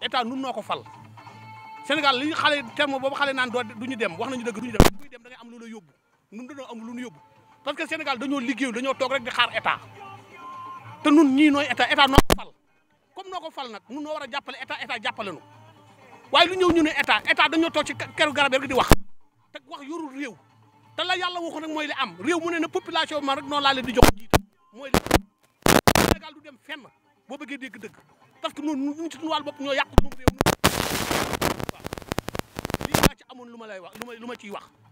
état nun noo ko fal Sénégal li xale terme boobu xale naan doo du ñu dem wax nañu dëgg du ñu dem buy dem da ngay am lu la yóbbu nun dañoo am lu ñu yóbbu parce que Sénégal dañoo liggéeyu dañoo toog rek di xaar état te nun ñii nooy état état noo ko fal comme noo ko fal nag nun noo war a jàppale état état jàppale nu waaye lu ñëw ñu ne état état dañoo toog ci keru garab rek di wax te wax yorul réew te la yàlla waxoon rek mooy li am réew mu ne na population man rek noonu laa leen di jox jiite mooy li Sénégal du dem fenn boo bëggee dégg dëgg parce que noonu ñu ci suñu wàllu bopp ñoo yàq moom réew mi waaw lii laa ci amoon lu ma lay wax lu ma lu ma ciy wax